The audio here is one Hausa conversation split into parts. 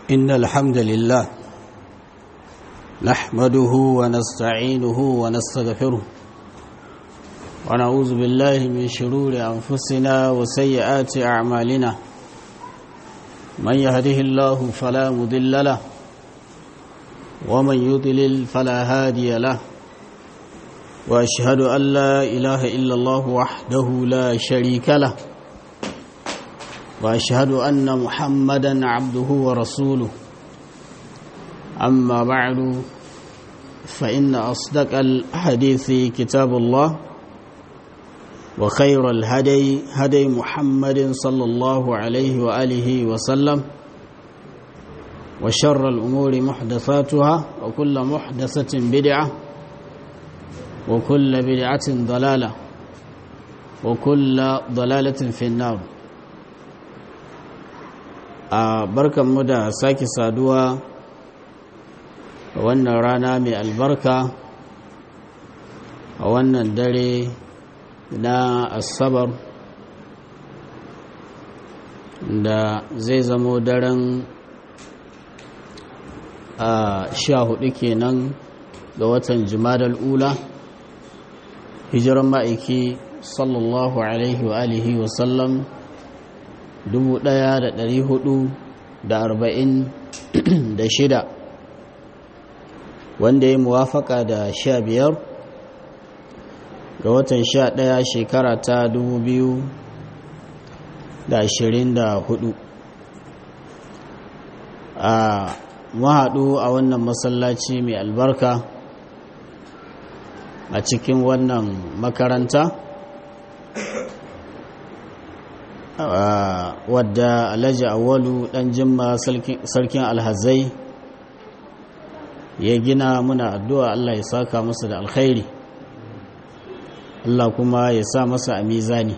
إن الحمد لله نحمده ونستعينه ونستغفره ونعوذ بالله من شرور أنفسنا وسيئات أعمالنا من يهده الله فلا مضل له ومن يضلل فلا هادي له وأشهد أن لا إله إلا الله وحده لا شريك له واشهد ان محمدا عبده ورسوله اما بعد فان اصدق الحديث كتاب الله وخير الهدي هدي محمد صلى الله عليه واله وسلم وشر الامور محدثاتها وكل محدثه بدعه وكل بدعه ضلاله وكل ضلاله في النار a barkanmu da sake saduwa a wannan rana mai albarka a wannan dare na asabar da zai zamo daren a sha hudu kenan ga watan jimadal ula hijiran ma'aiki sallallahu alaihi wa alihi wasallam 1446 wanda ya muwafaka da sha biyar ga watan sha ɗaya shekara ta 2024 a mahaɗu a wannan masallaci mai albarka a cikin wannan makaranta wadda alhaji awalu dan jimma sarkin alhazai ya gina muna addu'a Allah ya saka masa da alkhairi Allah kuma ya sa masa a mizani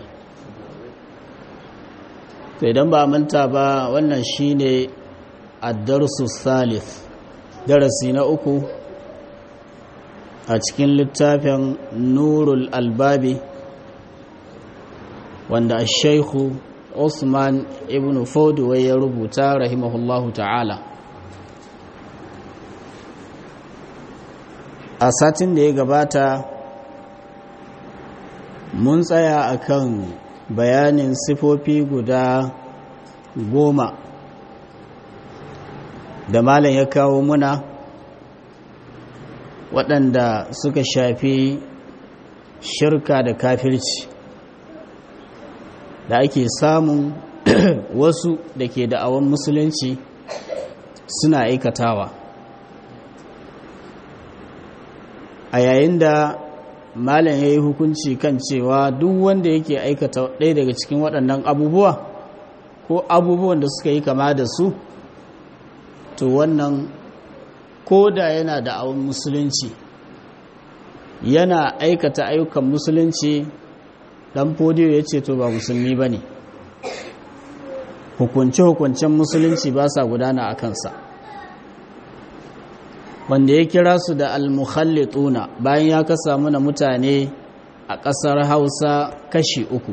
idan ba manta ba wannan shine addarsu salif darasi na uku a cikin littafin nurul albabi wanda a shaikhu Usman ibn Fodway ya rubuta rahimahullahu ta'ala a satin da ya gabata mun tsaya akan bayanin sifofi guda goma da malam ya kawo muna waɗanda suka shafi shirka da kafirci da ake samun wasu da ke da'awan musulunci suna aikatawa a yayin da malam ya yi hukunci kan cewa duk wanda yake aikata ɗaya daga cikin waɗannan abubuwa ko abubuwan da suka yi kama da su to wannan ko da yana da'awan musulunci yana aikata ayyukan musulunci dan fodiyo ya ce to ba musulmi ba ne hukunce-hukuncen musulunci ba sa gudana a kansa wanda ya kira su da almuhallituna bayan ya kasa mana mutane a ƙasar hausa kashi uku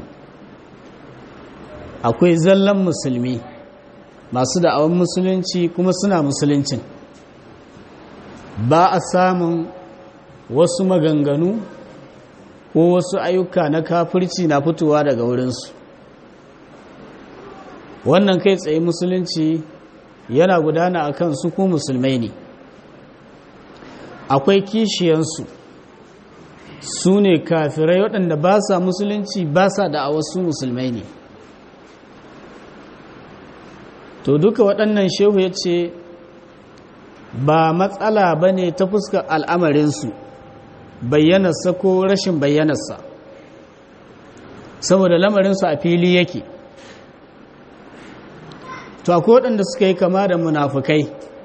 akwai zallan musulmi masu da'awan musulunci kuma suna musuluncin ba a samun wasu maganganu ko wasu ayyuka na kafirci na fitowa daga wurinsu wannan kai tsaye musulunci yana gudana a kan su ko musulmai ne akwai kishiyansu su ne kafirai waɗanda ba sa musulunci ba sa da a wasu musulmai ne to duka waɗannan shehu ya ce ba matsala ba ne ta fuskar al'amarinsu bayyanarsa ko rashin bayyanarsa saboda lamarinsu a fili yake to akwai waɗanda suka yi kama da munafukai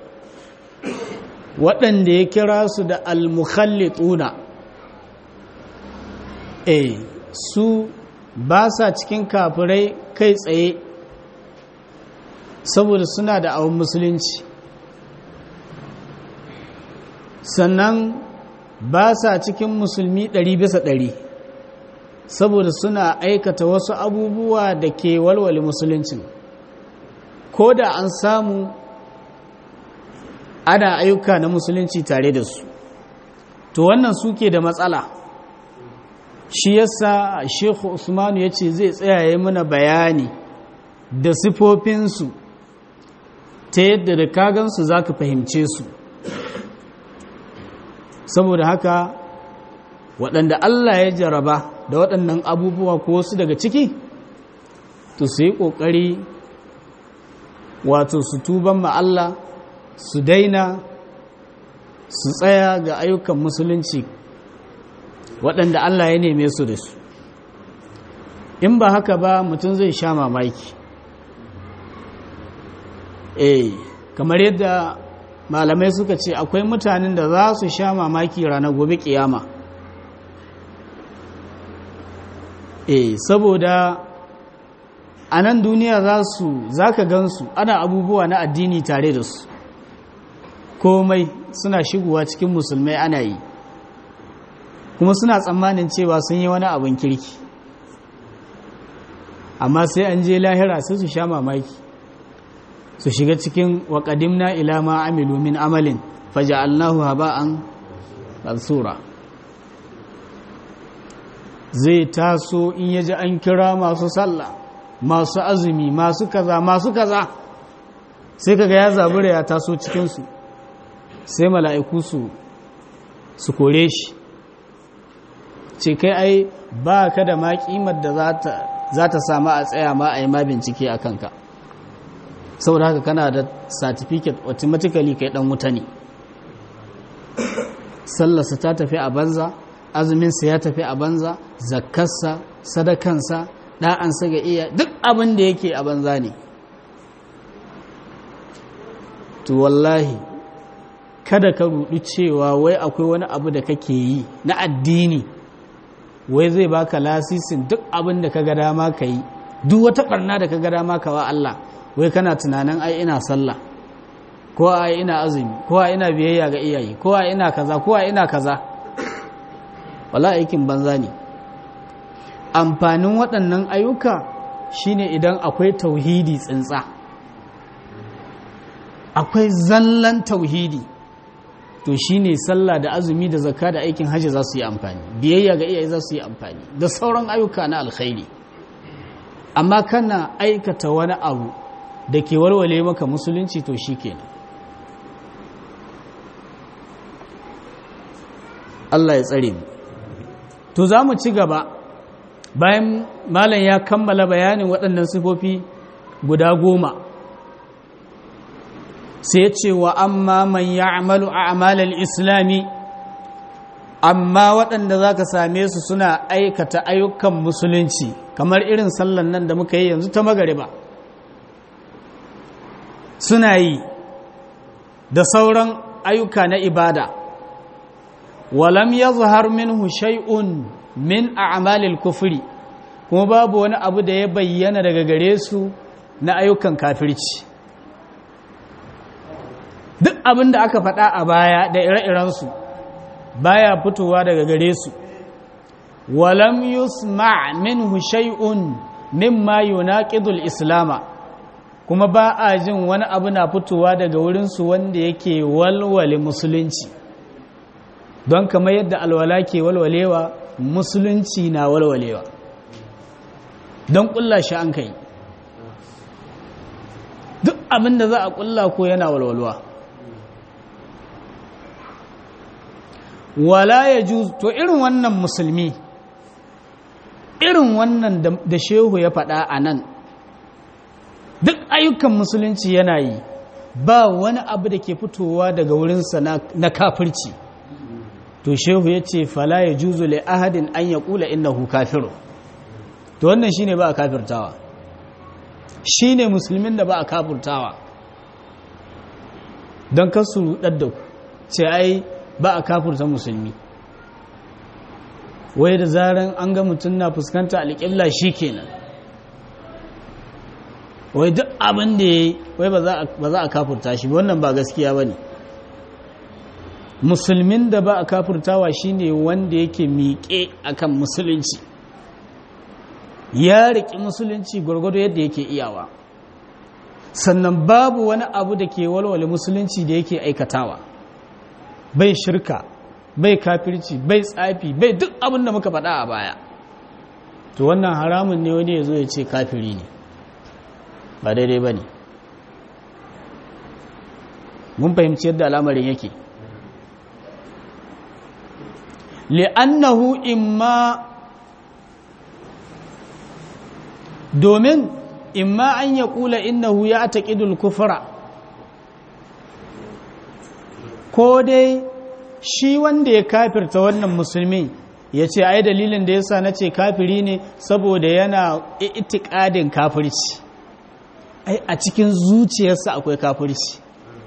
waɗanda ya kira su da almukhallituna eh su ba sa cikin kafirai kai tsaye saboda suna da awon musulunci sannan ba sa cikin musulmi ɗari bisa ɗari saboda suna aikata wasu abubuwa da ke walwale musuluncin ko da an samu ana ayyuka na musulunci tare da su to wannan suke da matsala shi yasa Sheikh Usman ya ce zai tsayaye mana bayani da sifofinsu ta yadda da kagansu za ka fahimce su saboda haka waɗanda Allah ya jaraba da waɗannan abubuwa ko wasu daga ciki to su yi ƙoƙari wato su tuban ma Allah su daina su tsaya ga ayyukan musulunci waɗanda Allah ya neme su da su in ba haka ba mutum zai sha mamaki eh kamar yadda malamai suka ce akwai mutanen da za su sha mamaki ranar gobe kiyama eh saboda a nan duniya za su za ka gansu ana abubuwa na addini tare da su komai suna shigowa cikin musulmai ana yi kuma suna tsammanin cewa sun yi wani abin kirki amma sai an je lahira sai su sha mamaki su shiga cikin waƙadimna ila ma amilu min amalin faja'alnahu haba'an mansura zai taso in yaji an kira masu sallah masu azumi masu kaza masu kaza sai kaga ya zabura ya taso cikinsu sai mala'iku su su kore shi ce kai ai ba ka da ma kimar da za ta samu a tsaya ma a yi ma bincike a kanka saboda haka kana da certificate automatically kai dan wuta ne sallarsa ta tafi a banza azuminsa ya tafi a banza zakkarsa sadakansa ɗa'ansa ga iya duk abin da yake a banza ne to wallahi kada ka rudu cewa wai akwai wani abu da kake yi na addini wai zai baka lasisin duk abin da ka ga dama ka yi duk wata barna da ka ga dama ka wa Allah wai kana tunanin ai ina sallah ko ai ina azumi ko ai ina biyayya ga iyaye ko ai ina kaza ko ai ina kaza wala aikin banza ne amfanin waɗannan ayyuka shine idan akwai tauhidi tsintsa akwai zallan tauhidi to shine sallah da azumi da zakka da aikin hajji za su yi amfani biyayya ga iyaye za su yi amfani da sauran ayyuka na alkhairi amma kana aikata wani abu da ke warware maka musulunci to shi kenan Allah ya tsare mu to za mu ci gaba bayan malam ya kammala bayanin waɗannan sifofi guda goma sai ce wa amma man ya amalu a amalar islami amma waɗanda za ka same su suna aikata ayyukan musulunci kamar irin sallan nan da muka yi yanzu ta magariba suna yi da sauran ayyuka na ibada walam ya zuhar minhu shay'un min a'malil kufri kuma babu wani abu da ya bayyana daga gare su na ayyukan kafirci duk abin da aka faɗa a baya da ire-irensu baya fitowa daga gare su walam yusma minhu shay'un mimma yunaqidul islama kuma ba a jin wani abu na fitowa daga wurinsu wanda yake walwale musulunci don kamar yadda alwala ke walwalewa musulunci na walwalewa don kulla shi an kai duk abin da za a kulla ko yana walwalwa wala ya to irin wannan musulmi irin wannan da shehu ya faɗa a nan duk ayyukan musulunci yana yi ba wani abu da ke fitowa daga wurinsa na kafirci to shehu ya ce fala ya juzu le ahadin an ya kula innahu kafiru to wannan shine ba a kafirtawa shine musulmin da ba a kafirtawa don kasu rudar da ku ce ai ba a kafirta musulmi wai da zaran an ga mutum na fuskanta alƙibla shi kenan wai duk abin da ya yi wai ba za a kafurta shi wannan ba gaskiya ba ne musulmin da ba a kafurtawa shi ne wanda yake miƙe akan musulunci ya riƙi musulunci gwargwado yadda yake iyawa sannan babu wani abu da ke walwale musulunci da yake aikatawa bai shirka bai kafirci bai tsafi bai duk abin da muka faɗa a baya to wannan haramun ne wani ya zo ya ce kafiri ne ba daidai ba ne mun fahimci yadda al'amarin yake li'annahu imma domin imma an ya kula innahu ya taƙidul kufura ko dai shi wanda ya kafirta wannan musulmi ya ce ai dalilin da yasa na ce kafiri ne saboda yana itikadin kafirci ai a cikin zuciyarsa akwai kafirci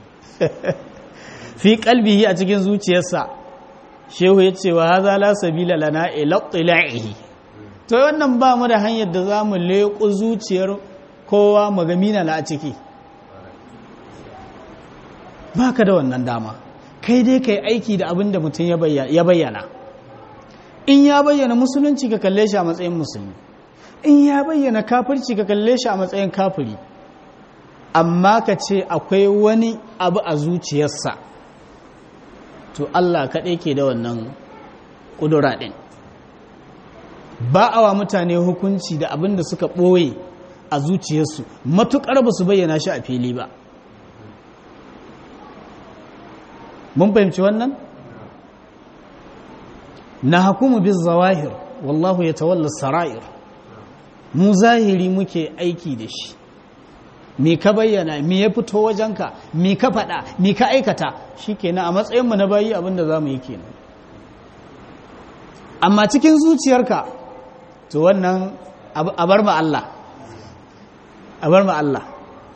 fi kalbihi a cikin zuciyarsa shehu ya ce wa haza la sabila lana ila tila'ihi to wannan ba mu da hanyar da za mu leƙo zuciyar kowa magamina na a ciki ba ka da wannan dama kai dai ka yi aiki da abin da mutum ya bayyana in ya bayyana musulunci ka kalle shi a matsayin musulmi in ya bayyana kafirci ka kalle shi a matsayin kafiri amma ka ce akwai wani abu a zuciyarsa to Allah kaɗai ke da wannan ƙudura ɗin ba a wa mutane hukunci da abin da suka ɓoye a zuciyarsu matuƙar ba su bayyana shi a fili ba mun fahimci wannan na hakumu bin zawahir wallahu ya tawalla sara'ir mu zahiri muke aiki da shi me ka bayyana me ya fito wajenka me ka faɗa me ka aikata shi kenan a matsayinmu na bayi abinda za mu yi kenan amma cikin zuciyarka to wannan a bar ma Allah a bar ma Allah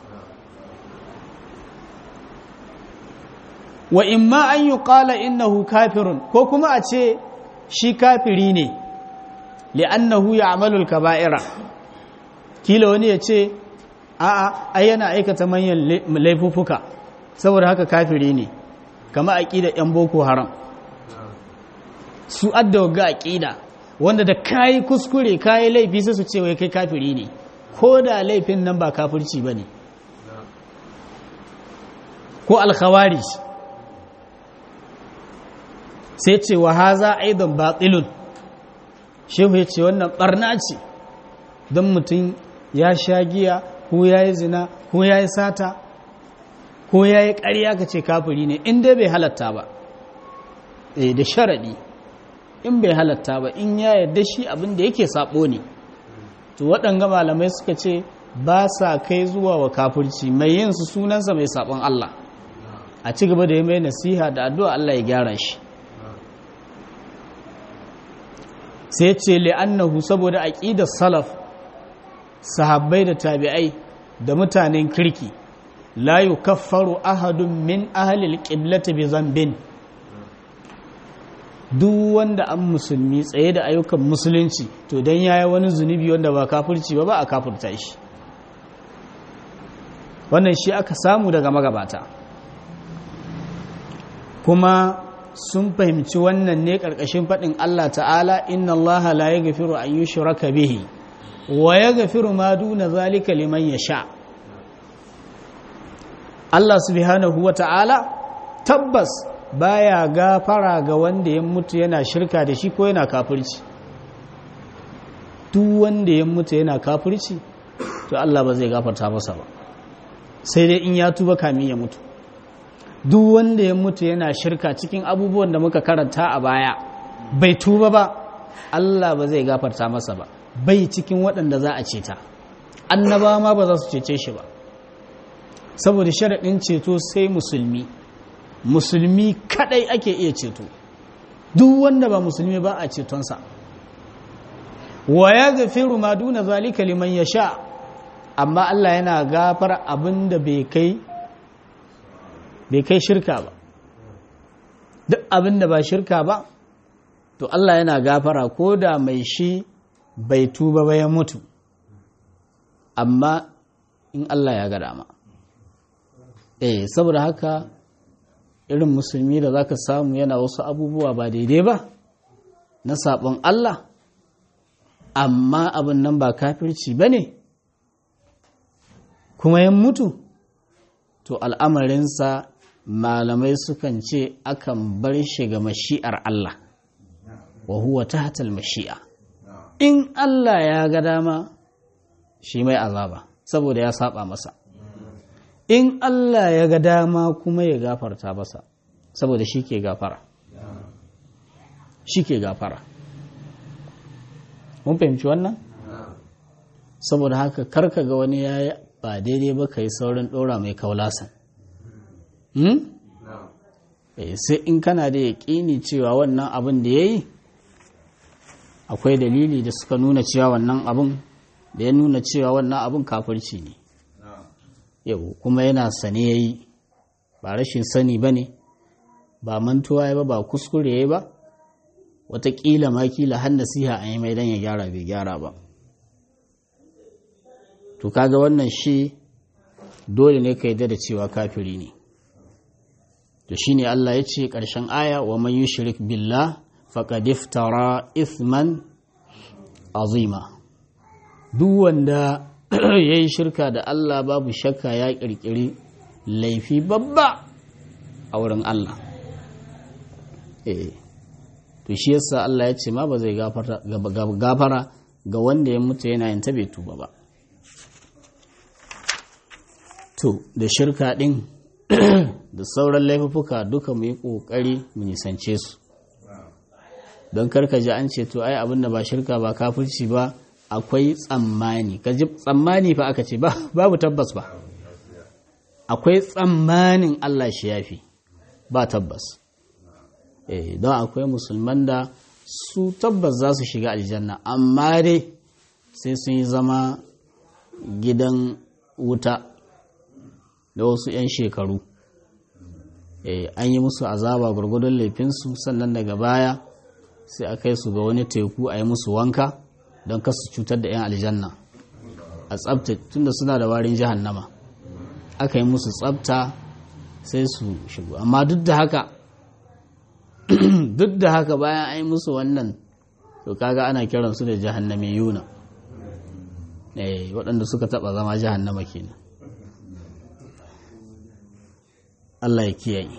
wa imma an yi ƙala innahu kafirun ko kuma a ce shi kafiri ne li'annahu ya amalul kaba'ira kila wani ya ce a'a ai yana aikata manyan laifuffuka saboda haka kafiri ne kama aqida yan boko haram su adda ga aqida wanda da kai kuskure kai laifi sai su ce wai kai kafiri ne ko da laifin nan ba kafirci bane ko al-khawarij sai ce wa haza aidan batilun shehu ya ce wannan barna ce don mutum ya sha giya ko ya yi zina ko ya yi sata ko ya yi ƙarya ka ce kafiri ne in dai bai halatta ba eh da sharaɗi in bai halatta ba in ya yarda shi abin da yake saɓo ne to waɗanga malamai suka ce ba sa kai zuwa wa kafirci mai yin su sunansa mai saɓon Allah a ci gaba da yi mai nasiha da addu'a Allah ya gyara shi sai ce li'annahu saboda aqidar salaf sahabbai da tabi'ai da mutanen kirki la yukaffaru ahadun min ahli alqiblati bi zambin duk wanda an musulmi tsaye da ayyukan musulunci to dan yayi wani zunubi wanda ba kafirci ba ba a kafirta shi wannan shi aka samu daga magabata kuma sun fahimci wannan ne ƙarƙashin faɗin Allah ta'ala inna Allah la ya gafiru an yi shuraka bihi wa ya gafiru ma duna zalika liman ya sha Allah subhanahu wa ta'ala tabbas baya gafara ga wanda ya mutu yana shirka da shi ko yana kafirci duk wanda ya mutu yana kafirci to Allah ba zai gafarta masa ba sai dai in ya tuba kamin ya mutu duk wanda ya mutu yana shirka cikin abubuwan da muka karanta a baya bai tuba ba Allah ba zai gafarta masa ba bai cikin waɗanda za a ceta annaba ma ba za su cece shi ba saboda sharaɗin ceto sai musulmi musulmi kadai ake iya ceto duk wanda ba musulmi ba a cetonsa wa ya gafiru ma duna zalika liman ya sha amma Allah yana gafar abin da bai kai bai kai shirka ba duk abin da ba shirka ba to Allah yana gafara ko da mai shi bai tuba ba ya mutu amma in Allah ya ga dama eh saboda haka irin musulmi da zaka samu yana wasu abubuwa ba daidai ba na sabon Allah amma abin nan ba kafirci ba ne kuma ya mutu to al'amarinsa malamai sukan ce akan bar shi ga mashi'ar Allah wa huwa tahtal mashi'a in Allah ya ga dama shi mai azaba saboda ya saba masa in Allah ya ga dama kuma ya gafarta masa saboda shi ke gafara shi ke gafara mun fahimci wannan saboda haka karka ga wani ya yi ba daidai ba ka yi saurin ɗora mai kaulasan sai in kana da yaƙini cewa wannan abin da ya yi akwai dalili da suka nuna cewa wannan abin da ya nuna cewa wannan abin kafirci ne yau kuma yana sane ya yi ba rashin sani ba ne ba mantuwa ya ba ba kuskure ya ba watakila ma kila har nasiha an yi mai dan ya gyara bai gyara ba to kaga wannan shi dole ne ka yadda da cewa kafiri ne to shine Allah ya ce ƙarshen aya wa man yushrik billah faqad iftara ithman azima duk wanda yayi shirka da Allah babu shakka ya kirkiri laifi babba a wurin Allah eh to shi yasa Allah ya ce ma ba zai gafara ga wanda ya mutu yana yin bai tuba ba to da shirka din da sauran laifuka duka mu yi kokari mu nisance su don karka ji an ce to ai abin da ba shirka ba kafirci ba akwai tsammani ka ji tsammani fa aka ce babu tabbas ba akwai tsammanin Allah shi yafi ba tabbas don akwai musulman da su tabbas za su shiga aljanna amma dai sai sun yi zama gidan wuta da wasu 'yan shekaru an yi musu azaba gwargwadon laifinsu sannan daga baya sai a kai su ga wani teku a yi musu wanka don kasu cutar da 'yan aljanna a tsabta tunda suna da warin jahannama aka yi musu tsabta sai su shigo amma duk da haka duk da haka bayan an yi musu wannan to kaga ana kiransu da jahannami yuna waɗanda suka taɓa zama jahannama kenan Allah ya kiyaye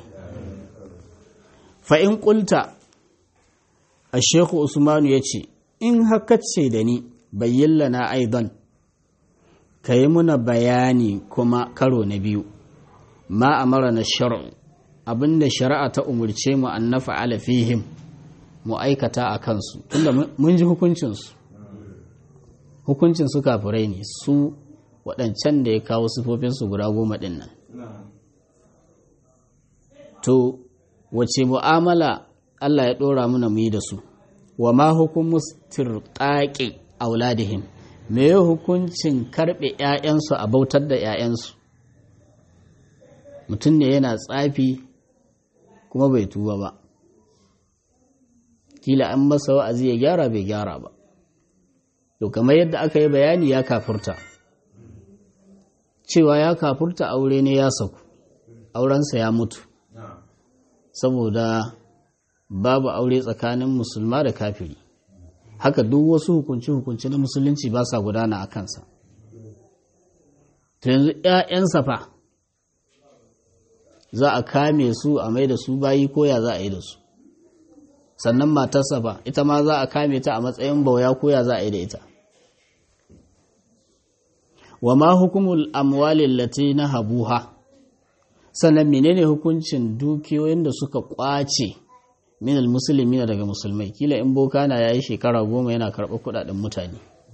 fa'in ƙulta a sheku usmanu ya ce in haka ce da ni bayyallana aidan ka yi muna bayani kuma karo na biyu ma a mara na shari'u abinda shari'a ta umarce mu an nafa alafihim mu aikata a kansu tunda mun ji hukuncinsu hukuncin su kafirai ne su waɗancan da ya kawo sifofinsu guda goma ɗin nan to wace mu'amala Allah ya ɗora muna mu yi da su wa ma hukumu tirqaqi auladihim me ya hukuncin karɓe 'ya'yansu a bautar da 'ya'yansu mutum ne yana tsafi kuma bai tuba ba kila an masa wa'azi ya gyara bai gyara ba to kamar yadda aka yi bayani ya kafurta cewa ya kafurta aure ne ya sauku aurensa ya mutu saboda babu aure tsakanin musulma da kafiri haka duk wasu hukunci-hukunci na musulunci ba sa gudana a kansa to yanzu 'ya'yansa fa za a kame su a mai da su bayi koya za a yi da su sannan matarsa fa ita ma za a kame ta a matsayin bauya koya za a yi da ita wa ma hukumul amwalin lati na habuha sannan menene hukuncin dukiyoyin da suka kwace minal musulmi daga musulmai kila in boka na yayi shekara goma yana karɓar kuɗaɗen mutane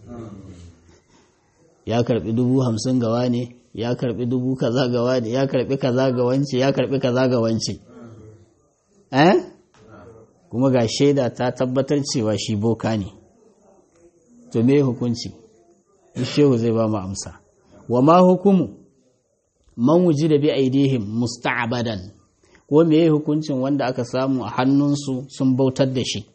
ya karɓi dubu hamsin gawa ne ya karɓi dubu kaza gawa ne ya karɓi kaza ga wance ya karɓi kaza ga wance eh kuma ga shaida ta tabbatar cewa shi boka ne to me hukunci shehu zai ba mu amsa wa ma hukumu man wuji da bi aidihim musta'abadan ko me hukuncin wanda aka samu a hannunsu sun bautar da shi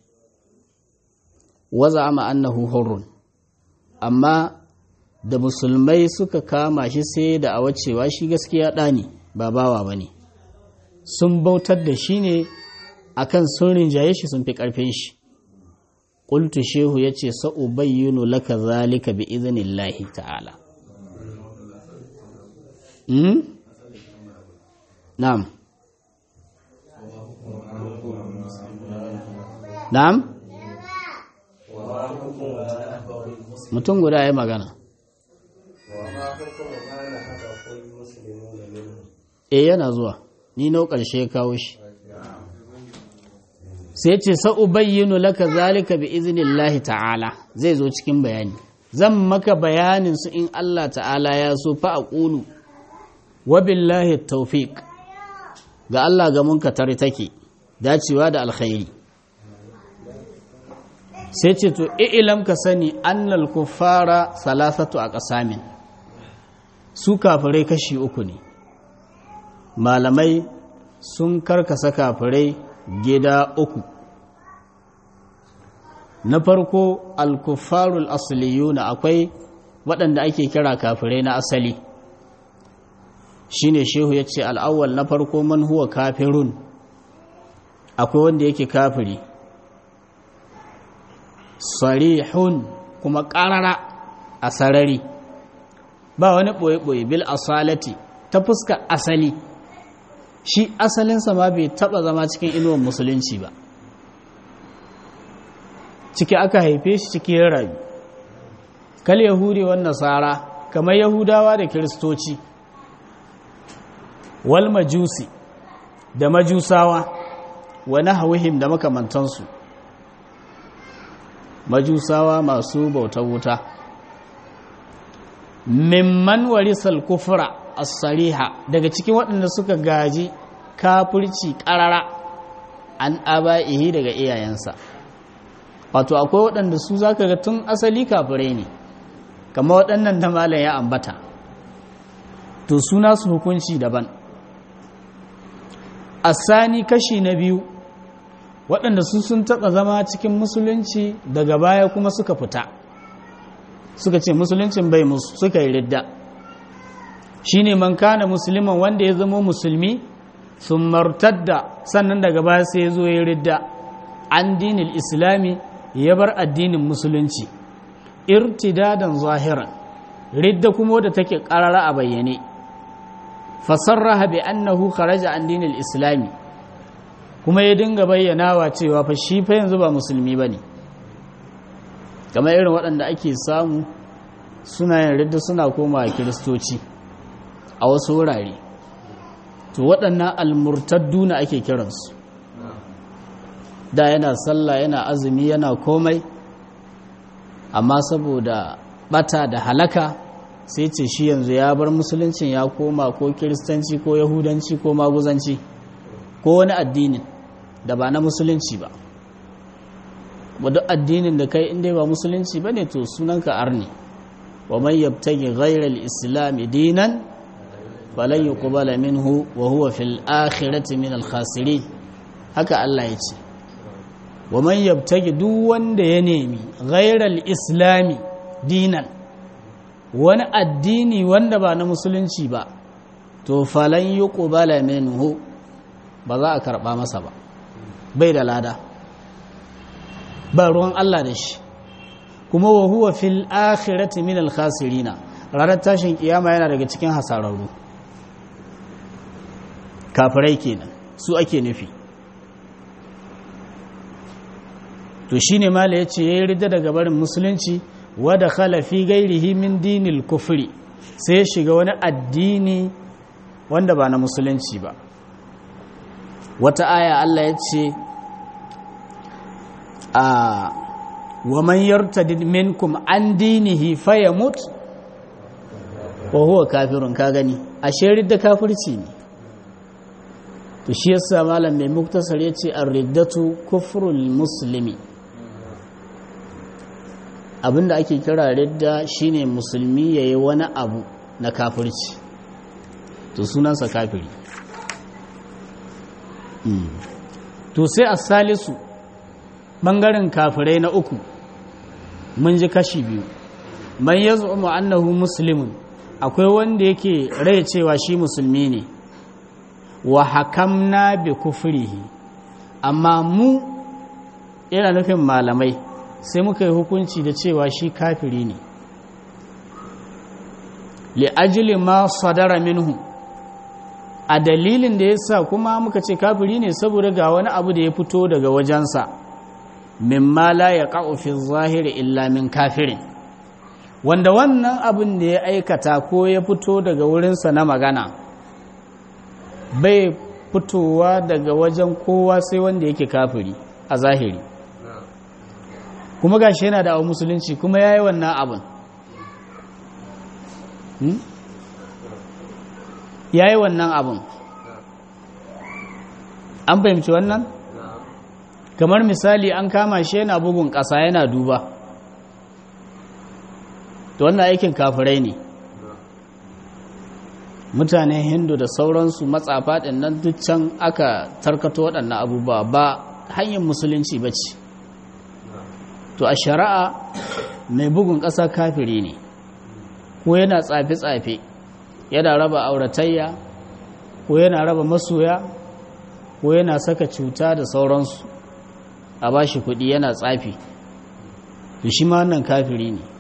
waza ama annahu hurrun amma da musulmai suka kama shi sai da a wacewa shi gaskiya ɗani ba bawa ba ne sun bautar da shi ne akan sun rinjaye shi sun fi ƙarfin shi ƙultu shehu ya ce sa'ubayyunu laka zalika bi izinillahi ta'ala hmm? na'am na'am mutum guda ya magana e yana zuwa ni nau ƙarshe kawo shi sai ce sa'ubayyinu laka zalika bi iznillahi ta'ala zai zo cikin bayani zan maka bayanin su in Allah ta'ala ya so fa aqulu wa billahi tawfiq ga Allah ga munkatar take dacewa da alkhairi sai ce to ilam ka sani annal kuffara salasatu a ƙasamin su kafirai kashi uku ne malamai sun karkasa kafirai gida uku na farko alkufarul asliyuna akwai waɗanda ake kira kafirai na asali shine shehu ya ce al'awwal na farko man huwa kafirun akwai wanda yake kafiri sarihun kuma ƙarara a sarari ba wani ɓoye-ɓoye bil asalati ta fuska asali shi asalinsa ma bai taɓa zama cikin inuwan musulunci ba ciki aka haife shi cikin rayu kal yahudi wan nasara kamar yahudawa da kiristoci wal majusi da majusawa wa nahwihim da makamantansu majusawa masu bautar wuta mimman warisal kufra as-sariha daga cikin waɗanda suka gaji kafirci ƙarara an aba'ihi daga iyayensa wato akwai waɗanda su zaka ga tun asali kafirai ne kama waɗannan da malam ya ambata to suna su hukunci daban asani kashi na biyu waɗanda su sun taɓa zama cikin musulunci daga baya kuma suka fita suka ce musuluncin bai musu suka yi ridda shine man kana musulman wanda ya zama musulmi sun martadda sannan daga baya sai ya zo ya ridda an dinil islami ya bar addinin musulunci irtidadan zahiran ridda kuma wadda take karara a bayyane fasarraha bi annahu kharaja an dinil islami kuma ya dinga bayyanawa cewa fa shi fa yanzu ba musulmi bane kamar irin waɗanda ake samu suna yin ridda suna koma kiristoci a wasu wurare to waɗannan almurtadduna ake kiransu da yana sallah yana azumi yana komai amma saboda bata da halaka sai ce shi yanzu ya bar musuluncin ya koma ko kiristanci ko yahudanci ko maguzanci ko wani addinin da ba na musulunci ba wadda addinin da kai inda ba musulunci ba ne to sunanka arni wa man yabtagi ghairal islam dinan falan yuqbala minhu wa huwa fil akhirati min al khasirin haka Allah ya ce wa man yabtagi duk wanda ya nemi ghairal islami dinan wani addini wanda ba na musulunci ba to falan yuqbala minhu ba za a karba masa ba bai da lada ba ruwan Allah da shi kuma wa huwa fil akhirati min al khasirina ranar tashin kiyama yana daga cikin hasararru kafirai kenan su ake nufi to shine mala yace yayi ridda daga barin musulunci wa dakhala fi ghairihi min dinil kufri sai ya shiga wani addini wanda ba na musulunci ba wata aya Allah ya ce a wa man yartadid minkum an dinihi fayamut wa huwa kafirun ka gani ashe ridda kafirci ne to shi yasa malam mai muktasar yace ar-riddatu kufrul muslimi abinda ake kira ridda shine musulmi yayi wani abu na kafirci to sunansa kafiri to sai as-salisu bangaren kafirai na uku mun ji kashi biyu man yaz'umu annahu muslimun akwai wanda yake rai cewa shi musulmi ne wa hakamna bi kufrihi amma mu yana nufin malamai sai muka yi hukunci da cewa shi kafiri ne li ajli ma sadara minhu a dalilin da yasa kuma muka ce kafiri ne saboda ga wani abu da ya fito daga wajensa mimma la yaqa'u fi zahiri illa min kafirin wanda wannan abin da ya aikata ko ya fito daga wurinsa na magana bai fitowa daga wajen kowa sai wanda yake kafiri a zahiri kuma gashi yana da musulunci kuma ya yi wannan abin ya yi wannan abin an fahimci wannan kamar misali an kama shi yana bugun ƙasa yana duba to wannan aikin kafirai ne mutanen hindu da sauransu matsafa ɗin nan duk can aka tarkato waɗannan abubuwa ba hanyar musulunci ba ce to a shari'a mai bugun ƙasa kafiri ne ko yana tsafe-tsafe yana raba auratayya ko yana raba masoya ko yana saka cuta da sauransu a ba shi kuɗi yana tsafi to shi ma wannan kafiri ne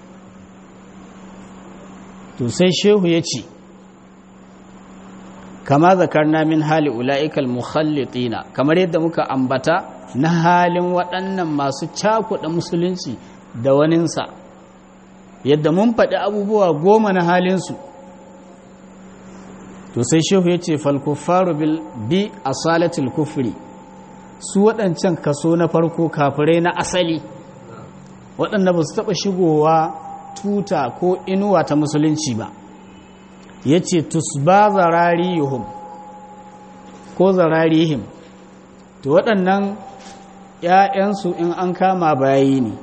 to sai shehu ya ce kama zakarna min hali ula'ikal mukhallitina kamar yadda muka ambata na halin waɗannan masu cakuɗa musulunci da waninsa yadda mun faɗi abubuwa goma na halinsu to sai shehu ya ce falkufaru bi a salatul kufri su waɗancan kaso na farko kafirai na asali waɗanda ba su taɓa shigowa tuta ko inuwa ta musulunci ba ya ce tusba zararihim ko zararihim to waɗannan ‘ya'yansu in an kama bayi ne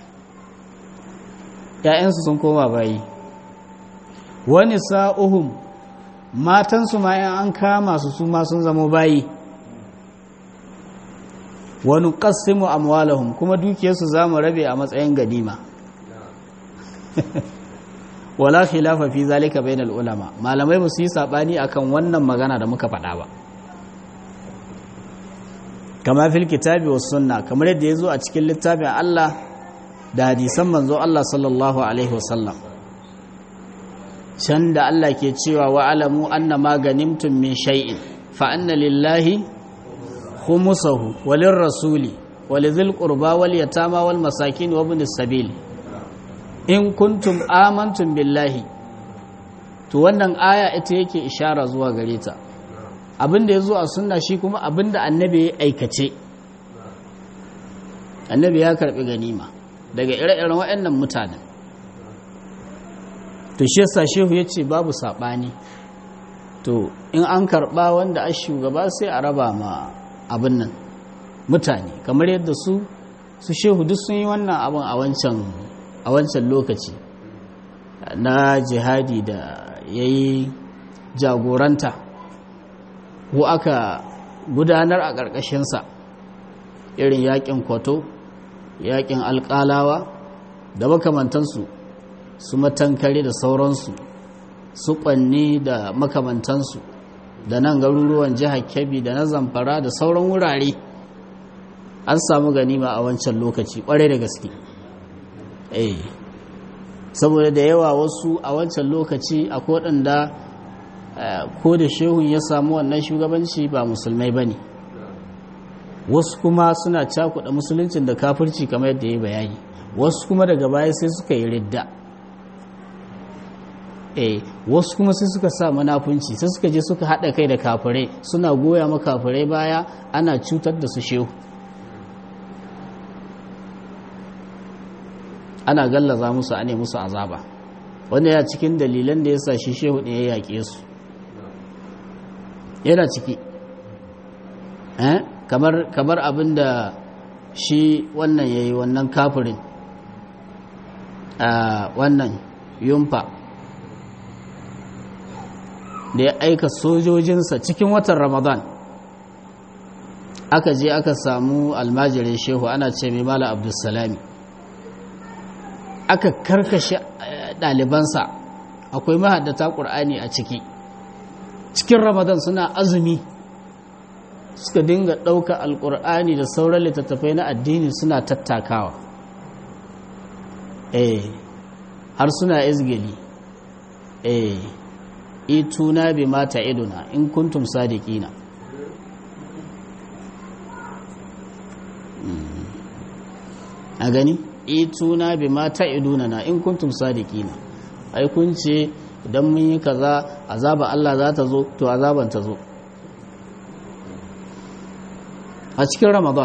‘ya'yansu sun koma bayi wani sa'uhum matansu ma ‘yan an kama su su ma sun zama bayi wani ƙasimu amwalahum kuma dukiyarsu za mu rabe a matsayin ganima wala khilafa fi zalika bainal ulama malamai ba su yi sabani akan wannan magana da muka faɗa ba kama fil kitabi was sunna kamar yadda yazo a cikin littafin Allah da hadisan manzo Allah sallallahu alaihi wasallam can da Allah ke cewa wa alamu anna ma ganimtum min shay'in fa anna lillahi khumsahu walir rasuli walidhil qurba wal yatama wal masakin wa ibnis sabil in kuntum amantum billahi to wannan aya ita yake ishara zuwa gare ta abinda ya zo a sunna shi kuma abinda annabi ya aikace annabi ya karbi ganima daga ire-iren waɗannan mutanen to shi yasa shehu ya ce babu saɓani to in an karɓa wanda a shugaba sai a raba ma abin nan mutane kamar yadda su su shehu duk sun yi wannan abin a wancan a wancan lokaci na jihadi da ya yi jagoranta ko aka gudanar a ƙarƙashinsa irin yaƙin kwato yaƙin alƙalawa da makamantansu su matankare da sauransu su ƙwanni da makamantansu da nan garuruwan jihar kebbi da na zamfara da sauran wurare an samu ganima a wancan lokaci ƙwarai da gaske eh saboda da yawa wasu a wancan lokaci a waɗanda ko da shehun ya samu wannan shugabanci ba musulmai ba ne wasu kuma suna cakuɗa musuluncin da kafirci kamar yadda ya bayani wasu kuma daga baya sai suka yi ridda eh wasu kuma sai suka sa manafunci sai suka je suka haɗa kai da kafirai suna goya ma kafirai baya ana cutar da su shehu ana gallaza musu ane musu azaba wanda ya cikin dalilan da ya sa shi shehu ne ya yaƙe su yana ciki kamar kamar abin da shi wannan ya yi wannan kafirin a wannan yumfa da ya aika sojojinsa cikin watan ramadan aka je aka samu almajirin shehu ana ce mai mala abdulsalami aka karkashe ɗalibansa akwai mahaddata ƙur'ani a ciki cikin ramadan suna azumi suka dinga ɗauka alƙur'ani da sauran littattafai na addini suna tattakawa eh har suna izgili eh ituna bi mata iduna in kuntum sadiqina a gani ituna bi mata iduna na in kuntum sadiqina ai kun ce idan mun yi kaza azaba Allah za ta zo to azaban ta zo a cikin ramadan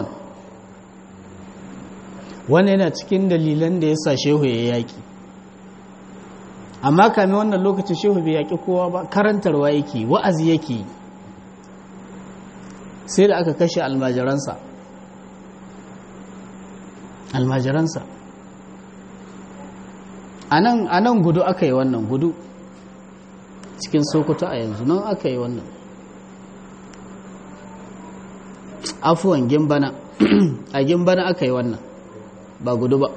wannan yana cikin dalilan da ya sa shehu ya yaki amma kame wannan lokacin shehu bai yaki kowa ba karantarwa yake wa'azi yake sai da aka kashe almajiransa almajiransa a nan gudu aka yi wannan gudu cikin sokoto a yanzu nan aka yi wannan afuwan gimbana a gimbana aka yi wannan ba gudu ba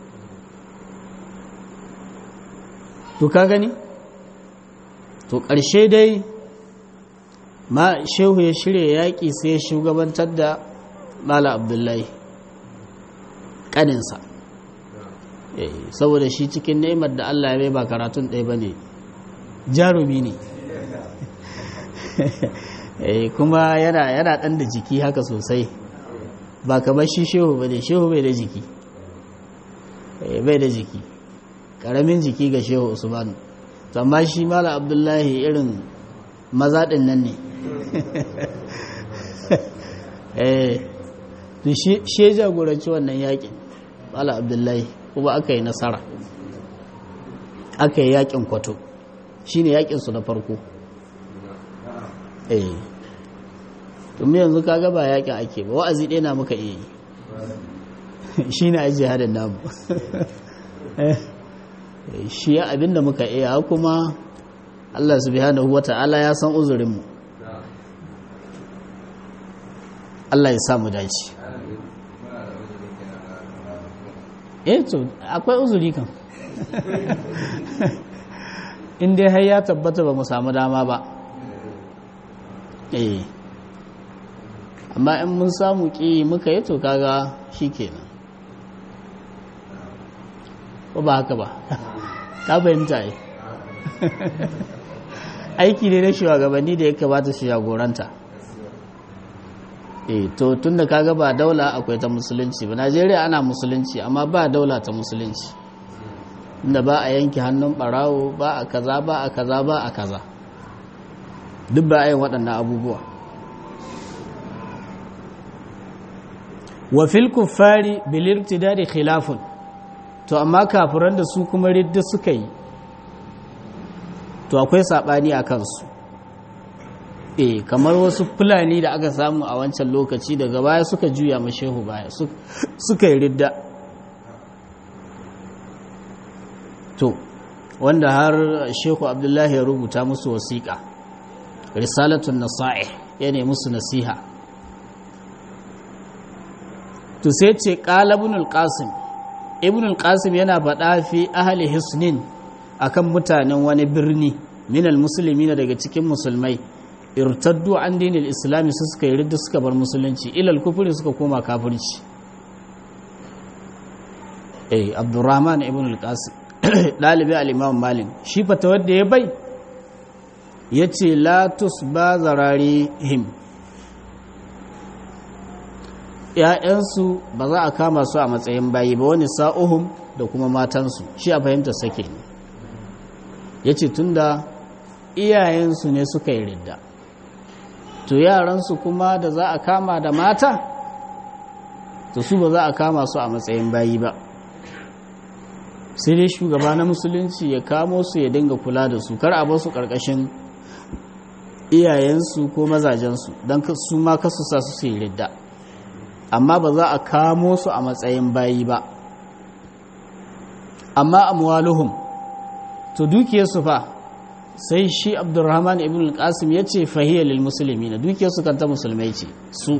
to ka gani to ƙarshe dai ma shehu ya shirya yaƙi sai ya shugabantar da mala abdullahi ƙaninsa saboda shi cikin ne'imar da allah ya bai ba karatun ɗaya ba ne jarumi ne kuma yana yana ɗan da jiki haka sosai ba kamar shi shehu ba ne shehu bai da jiki bai da jiki ƙaramin jiki ga shehu usmanu amma shi mala abdullahi irin mazaɗin nan ne to shi ya jagoranci wannan yakin mala abdullahi kuma aka yi nasara aka yi yakin kwato shi ne yakinsu na farko eh tumi yanzu kaga ba yakin ake ba wa'azi ɗaya na muka iya yi shi ne ajiye hadin namu shi ya abinda muka iya kuma Allah subhanahu wa ta'ala ya san uzurinmu Allah ya samu dace eh to akwai uzuri kan in dai har ya tabbata ba mu samu dama ba eh amma in mun samu ki muka yi to kaga shikenan ko ba haka ba ka fahimta yi aiki ne na shugabanni da ya kamata su jagoranta eh to tunda kaga ba daula akwai ta musulunci ba Najeriya ana musulunci amma ba daula ta musulunci inda ba a yanke hannun barawo ba a kaza ba a kaza ba a kaza duk ba a yin waɗannan abubuwa wa fil kuffari bil irtidadi khilafun to amma kafiran da su kuma ridda suka yi to akwai sabani a kansu eh kamar wasu fulani da aka samu a wancan lokaci daga baya suka juya mashehu baya suka yi ridda to wanda har shehu abdullahi ya rubuta musu wasiƙa risalatun nasa'i ya ne musu nasiha to sai ce ƙala ibnul qasim ibnul qasim yana faɗa fi ahli hisnin akan mutanen wani birni minal musulmi daga cikin musulmai irtaddu an dinil islami su suka yi ridda suka bar musulunci ilal kufuri suka koma kafirci eh abdurrahman ibn al-qasim dalibi al-imam malik shi fata wanda ya bai yace la tusba zararihim ‘ya'yansu ba za a kama su a matsayin bayi ba wani sa'uhum da kuma matansu shi a fahimta sake ne ya ce tun da iyayensu ne suka yi ridda to yaransu kuma da za a kama da mata to su ba za a kama su a matsayin bayi ba sai dai shugaba na musulunci ya kamo su ya dinga kula da su kar a basu karkashin iyayensu ko mazajensu don su ma kasu sa su yi ridda amma ba za a kamo su a matsayin bayi ba amma amwaluhum to dukiyarsu fa sai shi abdurrahman ibn al-qasim ya ce fahiyar lil musulmi na dukiyarsu kanta musulmai ce su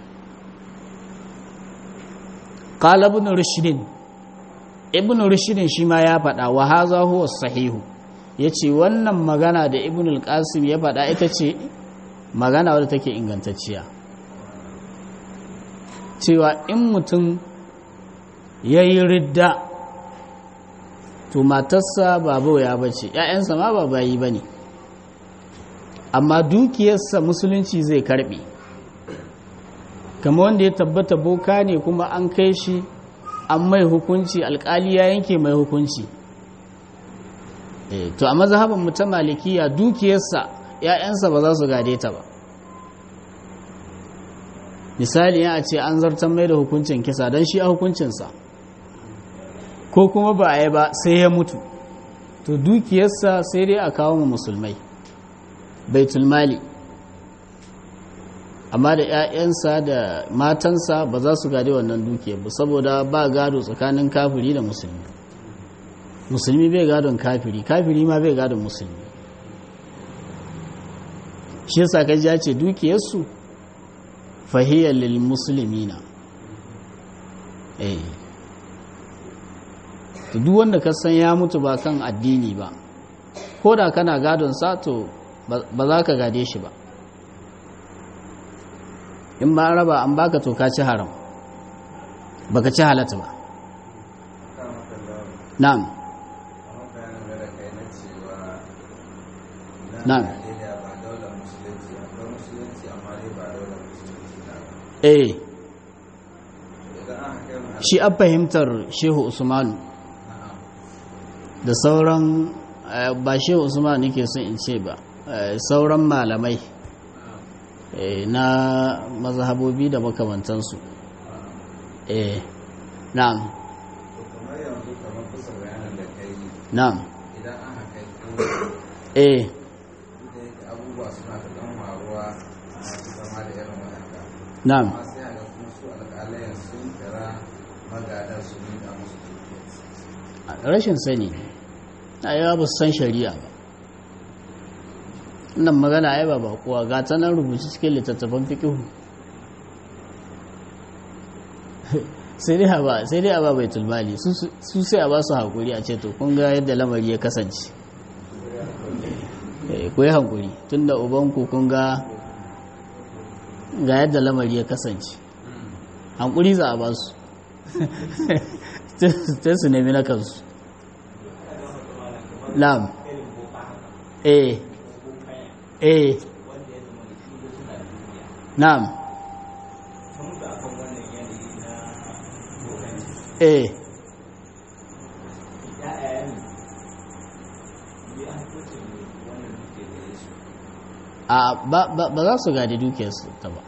qala ibn rushdin ibn rushdin shi ma ya faɗa wa haza huwa sahihu yace wannan magana da ibn al-qasim ya faɗa ita ce magana wadda take ingantacciya cewa in mutum ya yi ridda to matarsa ba bauya ba ce ‘ya'yansa ma ba bayi ba ne amma dukiyarsa musulunci zai karbe kama wanda ya tabbata boka ne kuma an kai shi an mai hukunci alkali ya yanke mai hukunci to a mazhaban mu ta malikiya dukiyarsa ‘ya'yansa ba za su gade ta ba misali ya ce an zartar mai da hukuncin kisa don shi a hukuncinsa ko kuma ba a yi ba sai ya mutu to dukiyarsa sai dai a kawo mu musulmai baitul mali amma da 'ya'yansa da matansa ba za su gade wannan dukiyar ba saboda ba gado tsakanin kafiri da musulmi musulmi bai gadon kafiri kafiri ma bai gadon musulmi shi yasa kaji ya ce dukiyarsu fahiyar lil musulmina eh duk wanda ka san ya mutu ba kan addini ba ko da kana gadon sa to ba za ka gade shi ba in ba raba an baka to ka ci haram baka ci halatta ba na'am na'am eh shi an fahimtar shehu usmanu da sauran ba shehu usman nake son in ce ba sauran malamai na mazhabobi da makamantansu eh na'am na'am eh abubuwa suna da ɗan faruwa masu zama da irin waɗanda na'am amma sai a ga kuma su alƙalayen sun kira magadar su miƙa musu dukiyarsu rashin sani a yawa ba su san shari'a ba nan magana ai ba bakuwa ga ta nan rubuci cikin littattafan fikihu sai dai ba sai dai a ba baitul mali su sai a ba su hakuri a ce to kun ga yadda lamari ya kasance eh ku yi hakuri tunda ubanku kun ga ga yadda lamari ya kasance hankuri za a ba su sai su nemi na kansu na'am eh eh na'am eh a ba za su gadi dukiyarsu ta ba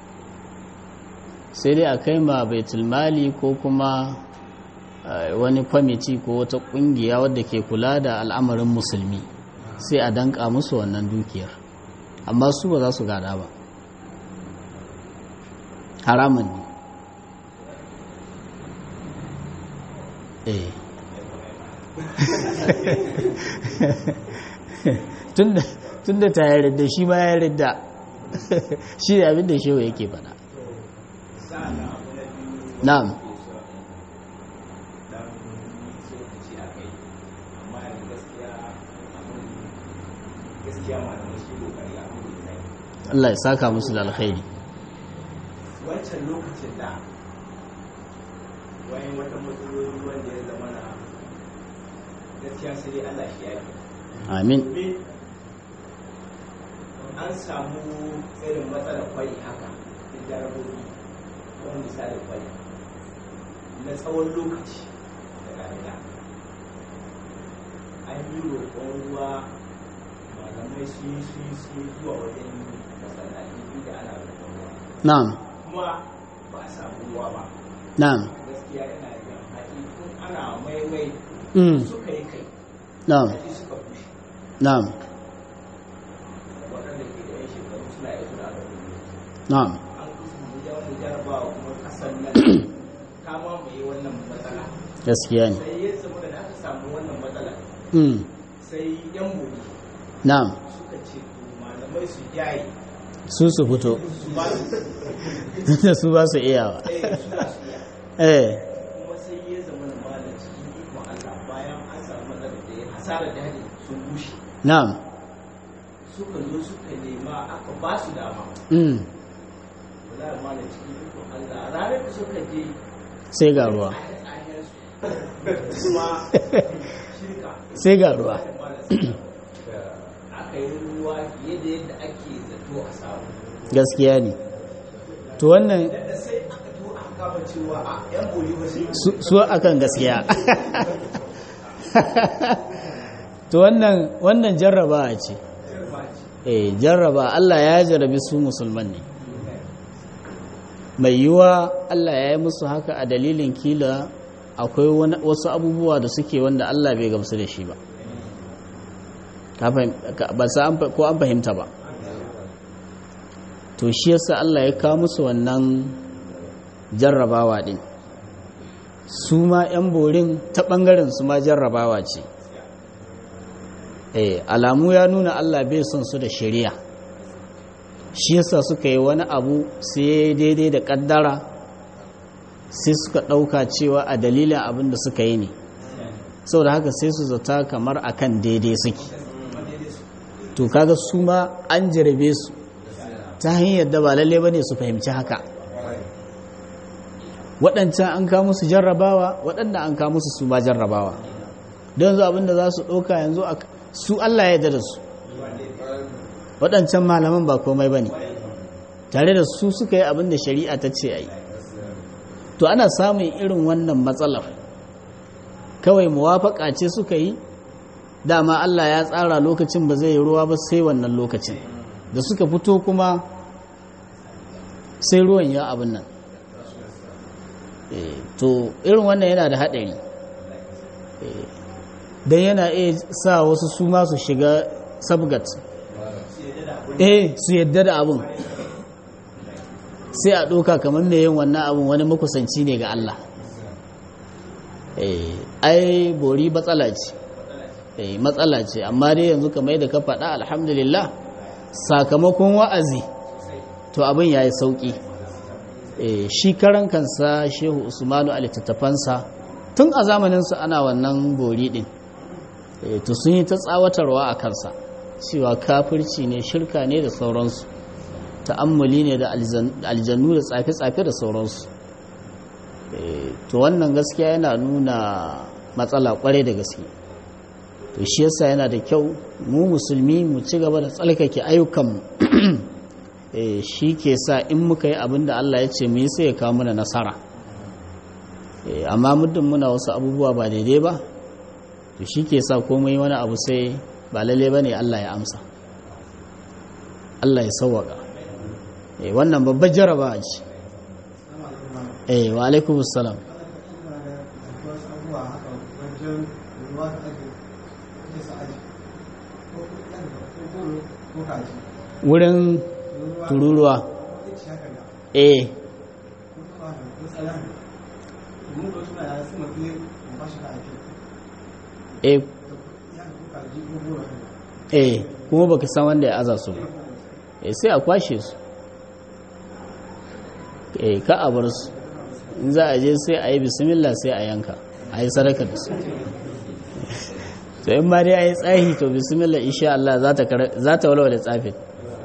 sai dai a kai ma baitulmali ko kuma wani kwamiti ko wata kungiya wadda ke kula da al'amarin musulmi sai a danka musu wannan dukiyar amma su ba za su gada ba haramun ne eh tun da ta yarda shi ma ya yarda shi ne abin da shewa yake fada na'am Allah ya saka musu da alkhairi wancan lokacin da wayan wata matsaloli wanda ya zama na gaskiya sai dai Allah shi yaki amin an samu irin matsalar kwai haka da jarabobi wani misalin kwai na tsawon lokaci da damina an yi roƙon ruwa malamai su yi su yi su yi zuwa wajen masallaci inda ana roƙon ruwa na'am kuma ba a samu ruwa ba na'am gaskiya yana da haƙi tun ana maimai mm suka yi kai na'am haƙi suka bushe na'am waɗanda ke da yan shekaru suna yi suna da wuri na'am an kusa mu ja wani jarabawa kuma ƙasar nan ta mamaye wannan matsala gaskiya ne sai ya zama da aka samu wannan matsala mm sai yan buri na'am suka ce to malamai su jaye su su fito su ba su da su ba su iyawa tsaye suna su iya eh kuma sai ya zama da malam cikin ikon Allah bayan an samu matsalar da ya hasara da hali sun bushe na'am suka zo suka nema aka ba su dama mm wala malam cikin ikon Allah ranar da suka je sai ga ruwa kuma shi shirka sai ga ruwa aka yi ruwa fiye da yadda ake zato a samu gaskiya ne to wannan da sai aka to aka kama cewa a yan boli ba sai su su akan gaskiya to wannan wannan jarrabawa ce eh jarraba Allah ya jarrabi su musulman ne mai yiwa Allah ya yi musu haka a dalilin kila akwai wani- wasu abubuwa da suke wanda Allah bai gamsu da shi ba Ka fahim- ka- ba sa an fa- ko an fahimta ba to shi yasa Allah ya kawo musu wannan jarrabawa din su ma 'yan borin ta ɓangaren su ma jarrabawa ce eh alamu ya nuna Allah bai son su da shari'a shi yasa suka yi wani abu sai daidai da kaddara sai suka ɗauka cewa a dalilin abin da suka yi ne saboda haka sai su zata kamar akan daidai suke to kaga su ma an jarabe su ta hanyar da ba lalle bane su fahimci haka waɗancan an kawo musu jarrabawa waɗanda an kawo musu su ma jarrabawa don yanzu abin da za su ɗauka yanzu a- su Allah ya yarda da su waɗancan malaman ba komai ba ne tare da su suka yi abin da shari'a ta ce a yi to ana samun irin wannan matsalar kawai muwafaƙa ce suka yi dama Allah ya tsara lokacin ba zai yi ruwa ba sai wannan lokacin da suka fito kuma sai ruwan ya abin nan Eh, to irin wannan yana da haɗari don yana iya sa wasu su ma su shiga sabgat eh su yadda da abin sai a ɗoka kamar mai yin wannan abin wani makusanci ne ga Allah eh ai bori matsala ce eh matsala ce amma dai yanzu kamar yadda ka faɗa alhamdulillah sakamakon wa'azi to abin ya yi sauƙi eh shi karan kansa shehu usmanu a littattafansa tun a zamaninsu ana wannan bori ɗin eh to sun yi ta tsawatarwa a kansa cewa kafirci ne shirka ne da sauransu ta'ammuli ne da aljannu da tsafe-tsafe da sauransu Eh, to wannan gaskiya yana nuna matsala kwarai da gaske to shi yasa yana da kyau mu musulmi mu ci gaba da tsalkake ayyukanmu Eh, shi ke sa in muka yi abin da Allah ya ce mu yi sai ya kawo mana nasara Eh, amma muddin muna wasu abubuwa ba daidai ba to shi ke sa komai wani abu sai ba lalle ba ne Allah ya amsa Allah ya sauwaka Eh, wannan babbar jaraba ce eh wa alaikum salam wurin tururuwa eh eh eh kuma baka san wanda ya aza su ba eh sai a kwashe su eh ka a bar su in za a je sai a yi bismillah sai a yanka a yi sadaka da su to in ma dai a yi tsahi to bismillah insha Allah za ta walwale tsafin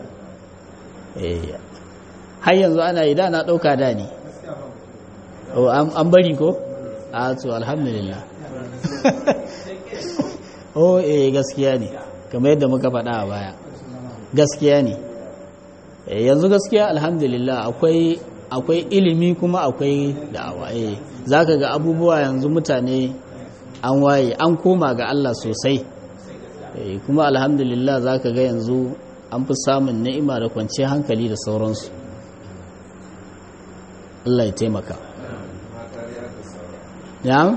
eh har yanzu ana yi da na ɗauka da ne Oh, an an bari ko a to alhamdulillah oh eh gaskiya ne kamar yadda muka faɗa a baya gaskiya ne Eh, yanzu gaskiya alhamdulillah akwai akwai ilimi kuma akwai da'awa eh zaka ga abubuwa yanzu mutane an waye an koma ga Allah sosai eh kuma alhamdulillah zaka ga yanzu an fi samun ni'ima da kwanciyar hankali da sauransu Allah ya taimaka ya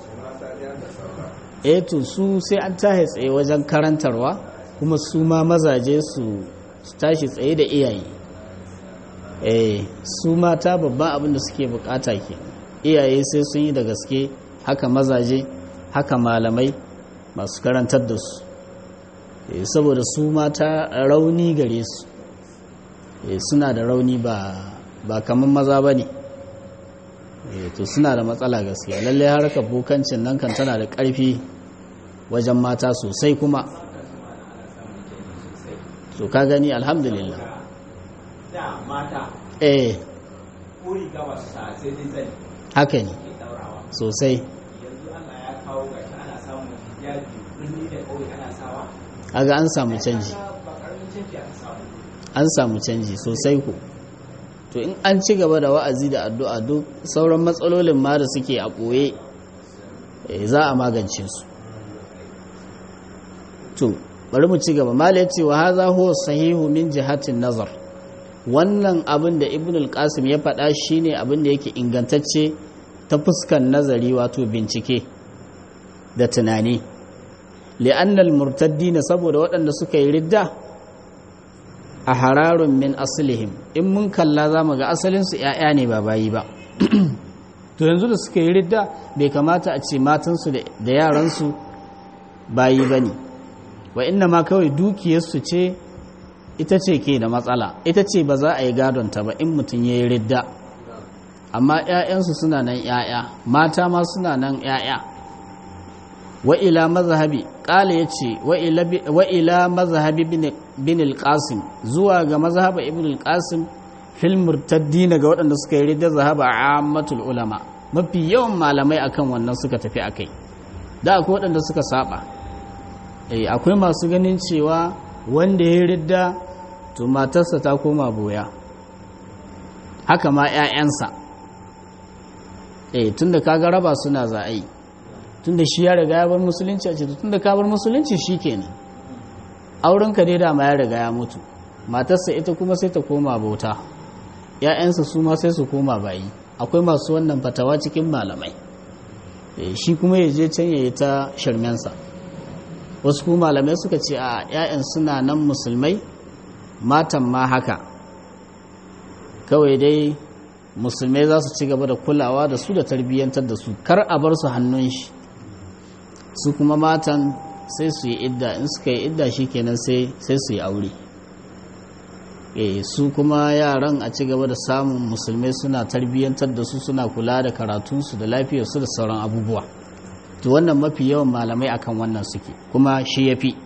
eh to su sai an tahe tsaye wajen karantarwa kuma su ma mazaje su su tashi tsaye da iyaye eh su mata babban abin da suke bukata ke iyaye sai sun yi da gaske haka mazaje haka malamai masu karantar da su eh saboda su mata rauni gare su eh suna da rauni ba ba kaman maza bane eh to suna da matsala gaskiya lalle harkar bukancin nan kan tana da ƙarfi wajen mata sosai kuma to ka gani alhamdulillah da mata eh ko riga ba su sa sai dai zani haka ne ke daurawa sosai yanzu Allah ya kawo ga ana samun hijabi kaga an samu canji ba karamin canji aka samu an samu canji sosai ku to in an ci gaba da wa'azi da addu'a duk sauran matsalolin ma da suke a ɓoye eh, za a magance su to bari mu ci gaba mala ya ce wa haza huwa sahihu min jihatin nazar wannan abin da ibn al-qasim ya faɗa shine abin da yake ingantacce ta fuskan nazari wato bincike da tunani li'annal murtaddina saboda waɗanda suka yi ridda a hararun min aslihim in mun kalla za mu ga asalinsu ‘ya'ya ne ba bayi ba to yanzu da suka yi ridda bai kamata a ce matansu da yaransu bayi ba ne wa inna ma kawai dukiyarsu ce ita ce ke da matsala ita ce ba za a yi gadonta ba in mutum ya yi ridda amma ‘ya'yansu suna nan ‘ya'ya mata ma suna nan ‘ya'ya wa ila mazhabi ƙala ya ce wa ila mazhabi bin al-qasim zuwa ga mazhaba ibn al-qasim fil murtaddina ga waɗanda suka yi ridda zahaba ammatul ulama mafi yawan malamai akan wannan suka tafi akai da akwai waɗanda suka saba eh akwai masu ganin cewa wanda ya ridda to matarsa ta koma boya haka ma 'ya'yansa eh tunda kaga raba suna za a yi tunda shi ya riga ya bar musulunci a ce tunda ka bar musulunci shikenan aurenka dai dama ya riga ya mutu matarsa ita kuma sai ta koma bauta ‘ya'yansa su ma sai su koma bayi akwai masu wannan fatawa cikin malamai shi kuma ya je can ya yi ta shirmensa wasu kuma malamai suka ce a ‘ya'yan suna nan musulmai matan ma haka kawai dai musulmai za su ci gaba da kulawa da su da tarbiyyantar da su kar a bar su hannun shi su kuma matan sai su yi idda in suka yi idda shi kenan sai su yi aure e su kuma yaran a ci gaba da samun musulmai suna tarbiyyantar da su suna kula da karatunsu da lafiyarsu da sauran abubuwa to wannan mafi yawan malamai akan wannan suke kuma shi ya fi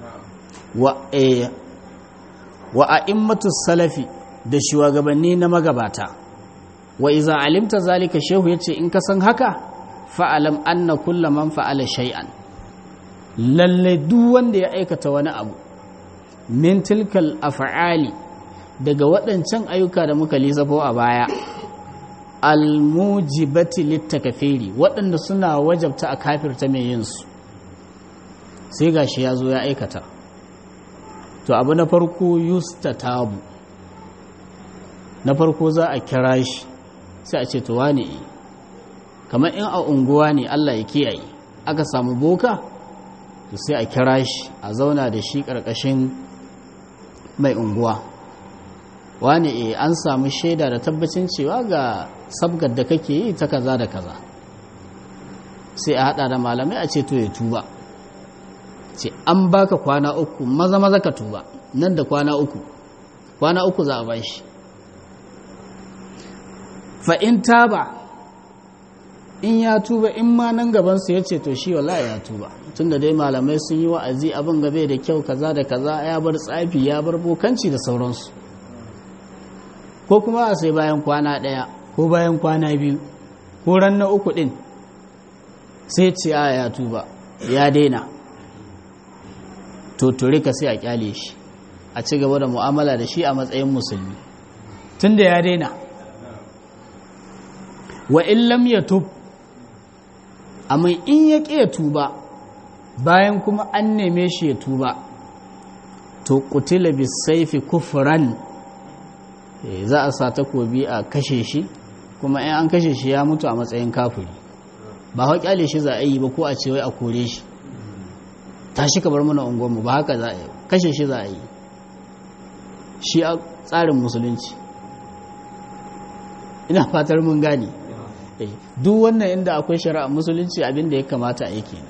wa a'immatu salafi da shugabanni na magabata wa iza alimta zalika shehu yace in ka san haka fa'alam anna kulla man fa'ala shay'an lalle duk wanda ya aikata wani abu min tilkal af'ali daga waɗancan ayyuka da muka lissafo a baya almujibati littakafiri waɗanda suna wajabta a kafirta mai yin su sai gashi ya zo ya aikata to abu na farko yustatabu na farko za a kira shi sai a ce to wane kamar in a unguwa ne Allah ya kiyaye aka samu boka to sai a kira shi a zauna da shi ƙarƙashin mai unguwa wani e an samu shaida da tabbacin cewa ga sabgar da kake yi ta kaza da kaza sai a hada da malamai a ce to ya tuba ce an baka kwana uku maza maza ka tuba nan da kwana uku kwana uku za a bashi fa in taba in ya tuba in ma nan gabansu ya ce to shi wallahi ya tuba tunda dai malamai sun yi wa'azi abin gabe da kyau kaza da kaza ya bar tsafi ya bar bokanci da sauransu ko kuma a sai bayan kwana ɗaya ko bayan kwana biyu ko ran na uku ɗin sai ce a ya tuba ya daina to ka sai a kyale shi a ci gaba da mu'amala da shi a matsayin musulmi tunda ya daina wa in lam yatub amma in ya ƙi ya tuba bayan kuma an neme shi ya tuba to kutila bisaifi kufran za a sa takobi a kashe shi kuma in an kashe shi ya mutu a matsayin kafiri ba hau kyale shi za a yi ba ko a ce wai a kore shi tashi ka bar mana unguwanmu ba haka za a yi kashe shi za a yi shi a tsarin musulunci ina fatar mun gane duk wannan inda akwai shari'a musulunci abinda ya kamata a yake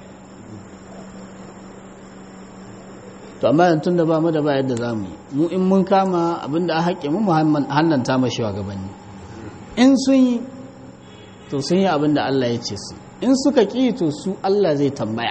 to amma yanzu da ba mu da ba yadda za mu yi mu in mun kama abinda a haƙƙe mu hannanta ma gabanni in sun yi to sun yi abinda Allah ya ce su in suka ƙi to su Allah zai tambaya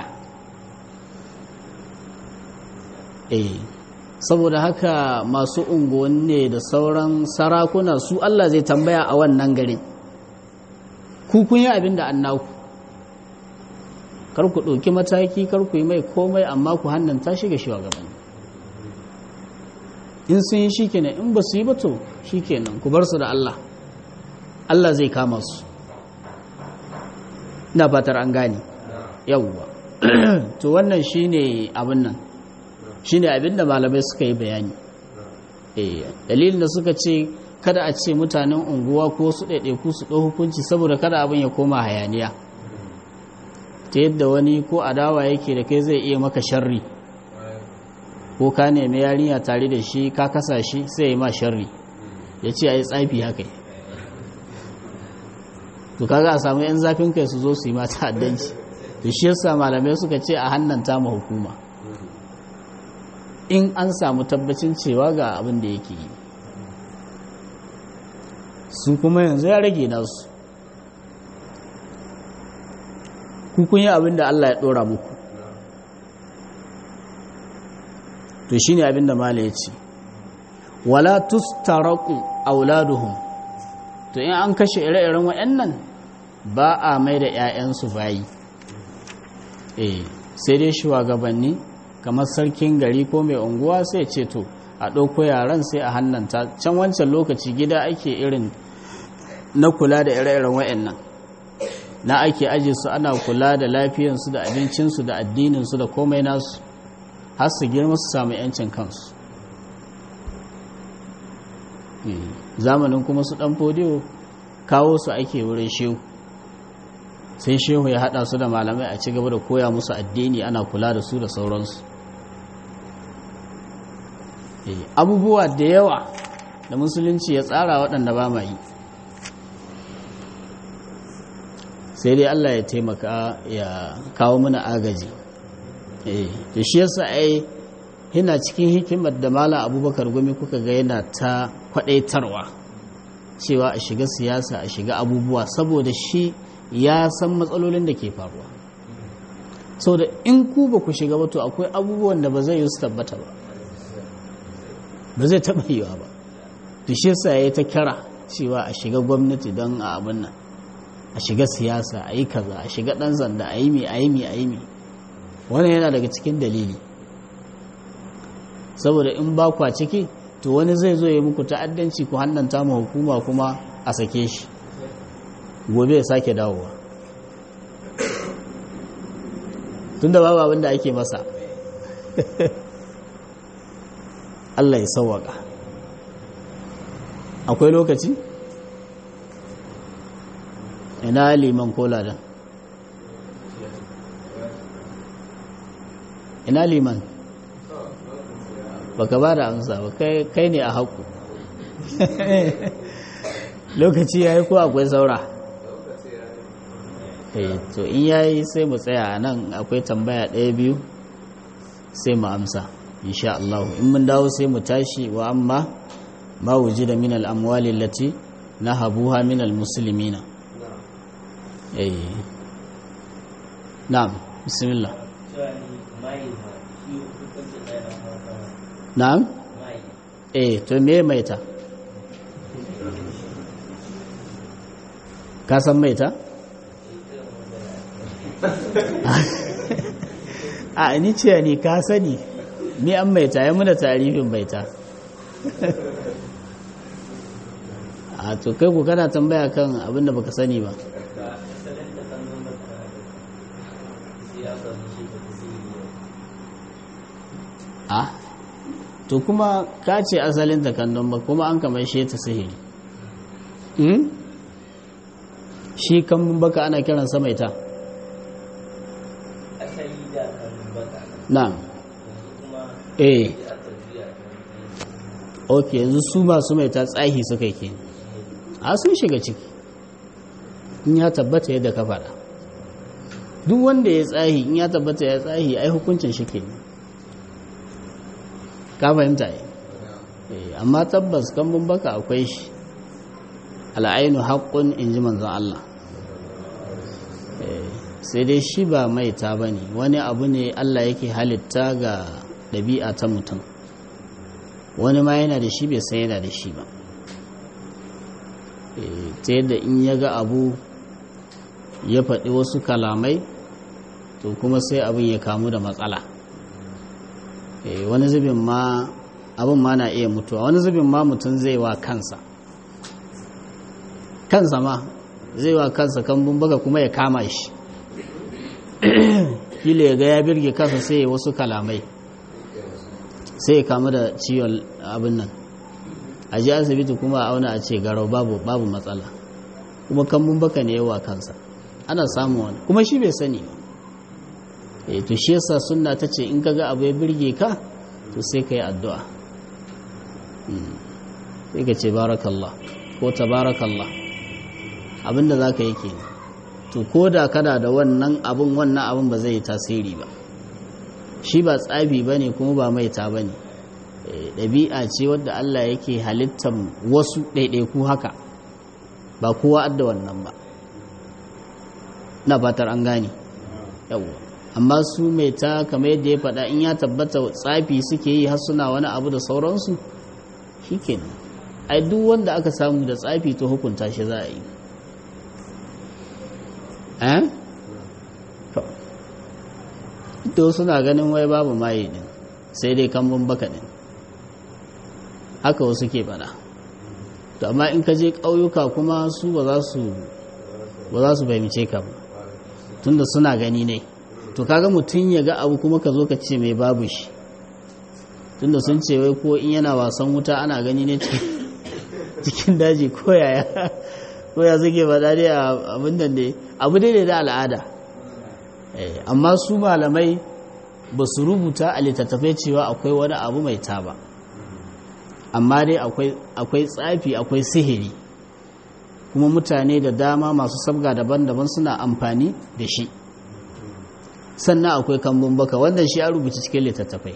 eh saboda haka masu unguwanni da sauran sarakuna su Allah zai tambaya a wannan garin ku kun yi abin da an naku kar ku ɗauki mataki kar ku yi mai komai amma ku hannanta shi ga shugabanni in sun yi shikenan in ba su yi ba to shikenan ku bar su da Allah Allah zai kama su ina fatar an gane yawwa to wannan shine abin nan shine abin da malamai suka yi bayani eh dalilin da suka ce kada a ce mutanen unguwa ko su ɗaiɗaiku su ɗau hukunci saboda kada abin ya koma hayaniya ta yadda wani ko adawa yake da kai zai iya maka sharri ko ka nemi yarinya tare da shi ka kasa shi sai ya ma sharri ya ce a yi tsafi haka to kaga a samu 'yan zafin kai su zo su yi mata addanci to shi yasa malamai suka ce a hannanta ma hukuma in an samu tabbacin cewa ga abin da yake yi su kuma yanzu ya rage nasu kun yi abin da Allah ya ɗora muku to shine abin da mala ya ce wala tustaraku auladuhum to in an kashe ire-iren waɗannan ba a mai da 'ya'yansu bayi eh sai dai shugabanni kamar sarkin gari ko mai unguwa sai ce to a ɗauko yaran sai a hannanta can wancan lokaci gida ake irin na kula da ire-iren waɗannan na ake aje su ana kula da lafiyansu da abincinsu da addininsu da komai nasu har su girma su samu 'yancin kansu zamanin kuma su ɗan fodiyo kawo su ake wurin shehu sai shehu ya haɗa su da malamai a ci gaba da koya musu addini ana kula da su da sauransu abubuwa da yawa da musulunci ya tsara waɗanda ba ma yi sai dai Allah ya taimaka ya kawo mana agaji da shi yasa ai yana cikin hikimar da malam abubakar gumi kuka ga yana ta kwadaitarwa cewa a shiga siyasa a shiga abubuwa saboda shi ya san matsalolin da ke faruwa sau da in ku ba ku shiga ba to akwai abubuwan da ba zai yi su tabbata ba ba zai taɓa yiwa ba da shi yasa ya yi ta kira cewa a shiga gwamnati don a abin nan a shiga siyasa a yi kaza a shiga ɗan zanda a yi mi a yi mi a yi mi wannan yana daga cikin dalili saboda in ba kwa ciki to wani zai zo ya muku ta'addanci ku hannanta ma hukuma kuma a sake shi gobe ya sake dawowa tun da babu abin da ake masa Allah ya sauwaka akwai lokaci? ina liman ko ladan ina liman baka ba da amsa ba kai ne a haku lokaci ya yi ko akwai saura to in ya yi sai mu tsaya a nan akwai tambaya ɗaya biyu sai mu amsa insha Allah in mun dawo sai mu tashi wa amma ma wuji da minal amwali lati na habuha minal musulmina na'am bismillah na'am eh to me maita ka san maita a ni ce ni ka sani ni an maita ya muna tarifin maita a to kai ku kana tambaya kan abinda baka sani ba a to kuma ka ce asalin takandun ba kuma an kamar shi ta sihiri shi kan baka ana kiran sa maita na eh ok yanzu su masu maita tsahi suka ke a sun shiga ciki in ya tabbata yadda ka faɗa duk wanda ya tsahi in ya tabbata ya tsahi ai hukuncin shi ke ka fahimta yi amma tabbas kan baka akwai shi al'ainu haƙƙun in ji manzan Allah sai dai shi ba maita ba ne wani abu ne Allah yake halitta ga ɗabi'a ta mutum wani ma yana da shi bai san yana da shi ba ta yadda in ya ga abu ya faɗi wasu kalamai to kuma sai abin ya kamu da matsala wani zubin ma abin ma na iya mutuwa wani zubin ma mutum zai wa kansa kansa ma zai wa kansa kambun baka kuma ya kama shi kila ya ga ya birge kansa sai ya wasu kalamai sai ya kamu da ciwon abin nan a ji asibiti kuma a auna a ce garau babu babu matsala kuma kambun baka ne yawa kansa ana samun wani kuma shi bai sani e to shi yasa sunna ta ce in kaga abu ya birge ka to sai ka yi addu'a sai ka ce barakallah ko tabarakallah abinda za ka yi ke to ko da kana da wannan abin wannan abin ba zai yi tasiri ba shi ba tsafi ba ne kuma ba maita ba ne ɗabi'a ce wadda Allah yake halittar wasu ɗaiɗaiku haka ba kowa adda wannan ba na fatar an gane yawwa amma su mai ta kamar yadda ya faɗa in ya tabbata tsafi suke yi har suna wani abu da sauransu shi kenan ai duk wanda aka samu da tsafi to hukunta shi za a yi eh to suna ganin wai babu maye din sai dai kambun baka din haka wasu ke faɗa to amma in ka je ƙauyuka kuma su ba za su ba za su fahimce ka ba tunda suna gani ne to kaga mutum ya ga abu kuma ka zo ka ce mai babu shi tunda sun ce wai ko in yana wasan wuta ana gani ne cikin daji ko yaya ko ya suke faɗa dai abin da ne abu dai da al'ada amma su malamai ba su rubuta a littattafai cewa akwai wani abu mai taba amma dai akwai tsafi akwai sihiri kuma mutane da dama masu sabga daban-daban suna amfani da shi sannan akwai kambun baka wannan shi a rubuta cikin littattafai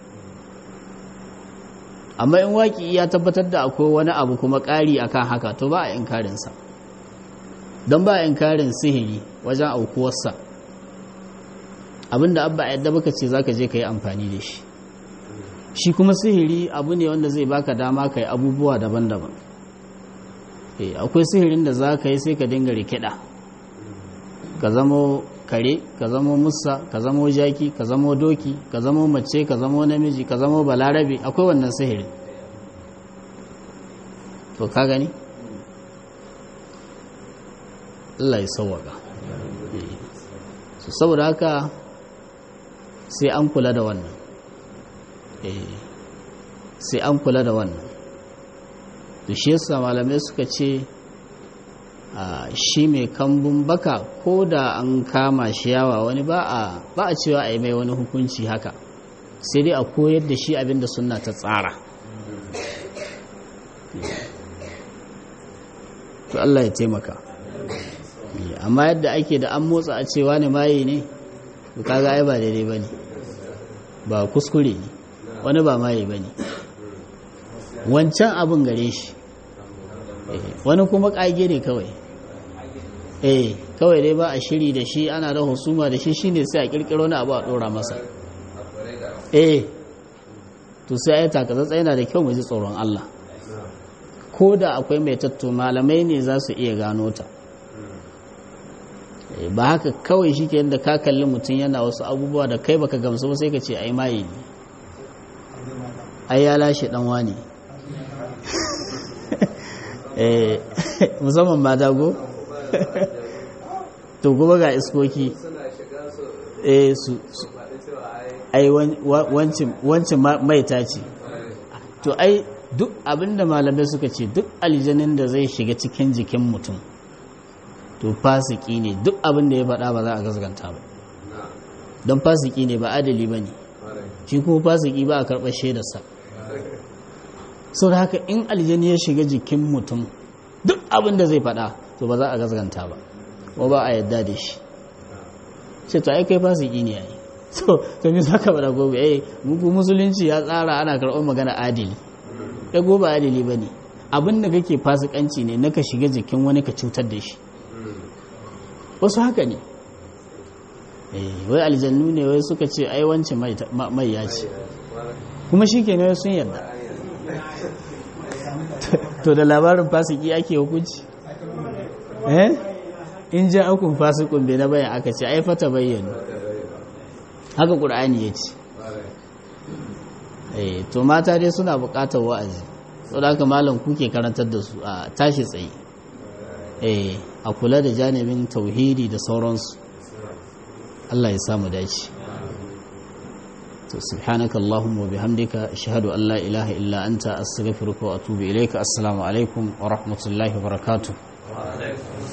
amma in waki ya tabbatar da akwai wani abu kuma ƙari akan haka to ba a inkarinsa don ba a inkarin sihiri wajen aukuwarsa abinda abba a yadda baka ce zaka je ka yi amfani da shi shi kuma sihiri abu ne wanda zai baka dama ka yi abubuwa daban-daban akwai sihirin da za ka yi sai ka dinga rikida ka zamo kare ka zamo musa ka zamo jaki ka zamo doki ka zamo mace ka zamo namiji ka zamo balarabe akwai wannan sihirin to ka gani Allah ya sauwaka saboda haka sai an kula da wannan sai an kula da wannan da shi yasa malamai suka ce shi mai kambun baka ko da an kama shi yawa wani ba a cewa a yi mai wani hukunci haka sai dai a koyar da shi abinda suna ta tsara to Allah ya taimaka amma yadda ake da an motsa a cewa ne maye ne kaga ai ba daidai ba ne ba kuskure ne wani ba maye ba ne wancan abin gare shi wani kuma ƙage ne kawai eh kawai dai ba a shiri da shi ana da husuma da shi shine sai a kirkiro na abu a dora masa eh to sai ai takatsatsa yana da kyau mu ji tsoron Allah ko da akwai mai tatto malamai ne za su iya gano ta ba haka kawai shi ke yadda ka kalli mutum yana wasu abubuwa da kai baka gamsu ba sai ka ce ai maye ne ai ya lashe dan wani eh musamman ma dago to kuma ga iskoki eh su ai wancin maita ce to ai duk abinda malamai suka ce duk aljanin da zai shiga cikin jikin mutum to fasiki ne duk abinda ya faɗa ba za a gasganta ba don fasiki ne ba adali ba ne shi kuma fasiki ba a karɓar shaidarsa sau da haka in aljani ya shiga jikin mutum duk abinda zai faɗa to ba za a gasganta ba ko ba a yadda da shi ce to ai kai fasiki ne yayi so to me zaka bada gobe eh muku musulunci ya tsara ana karɓar magana adili kai gobe adili bane abin da kake fasikanci ne naka shiga jikin wani ka cutar da shi wasu haka ne eh wai aljannu ne wai suka ce ai wance mai ya ce kuma shi kenan sun yarda to da labarin fasiki ake hukunci eh in ja akun fasikun bai na bayan aka ce ai fata bayyana haka ƙur'ani ya ce eh to mata dai suna buƙatar wa'azi saboda haka malam kuke karantar da su a tashi tsaye eh a kula da janibin tauhidi da sauransu Allah ya samu dace to subhanaka allahumma wa bihamdika ashhadu an la ilaha illa anta astaghfiruka wa atubu ilayka assalamu alaikum wa rahmatullahi wa barakatuh